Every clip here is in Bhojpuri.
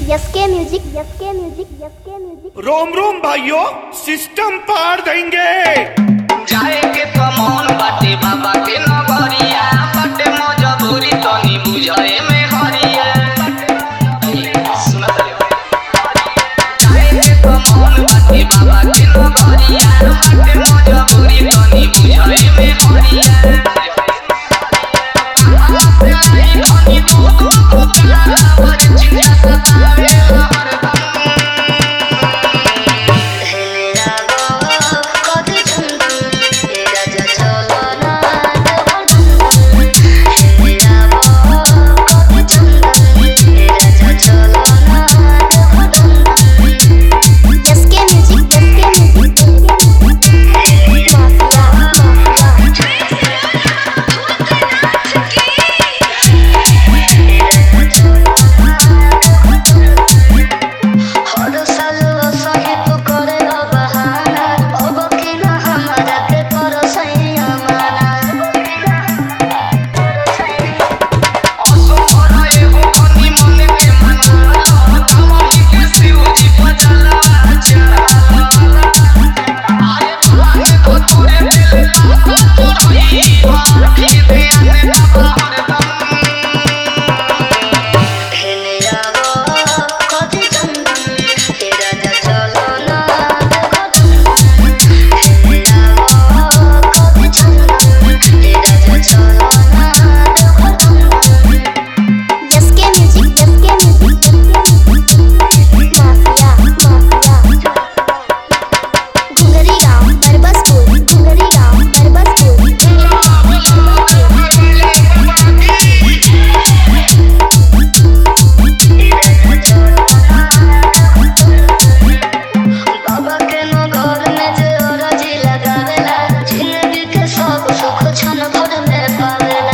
यसके म्यूजिक यसके म्यूजिक यसके म्यूजिक रोम रोम भाइयों सिस्टम पार देंगे जाए के तो मन बाटे बाबा के नगरिया बाटे मजबूरी तनी बुझाए में हरिया सुना तारे जाए के तो मन बाटे बाबा के नगरिया बाटे मजबूरी तनी बुझाए में हरिया धनी दो दो को प्यारा भर चिंता सतावे हरदम यसके म्यूजिक यसके म्यूजिक माफिया यसके म्यूजिक यसके म्यूजिक माफिया माफिया घुंगरी गांव बरबसपुर घुंगरी गांव बरबसपुर बाबा के नो घर में जे अरजी लगावेला जिंदगी के सब सुख क्षण भर में पावेला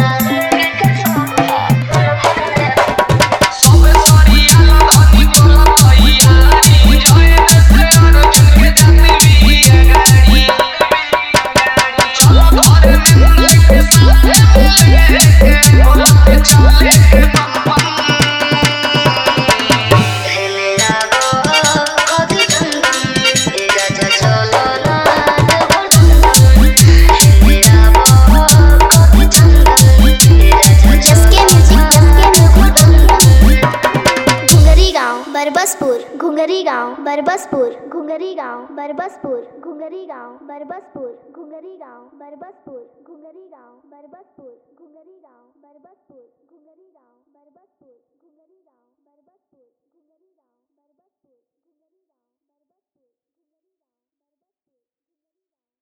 मेरा गो कभी चंदन ए राजा चलो ना मेरा गो कभी चंदन ए राजा यसके म्यूजिक यसके म्यूजिक घुंगरी गांव बरबसपुर घुंगरी गांव बरबसपुर घुंगरी गांव बरबसपुर घुंगरी गांव बरबसपुर घुंगरी गांव बरबसपुर घुंगरी गांव बरबसपुर घुंगरी गांव बरबसपुर घुंगरी गांव बरबसपुर घुंगरी गांव बरबसपुर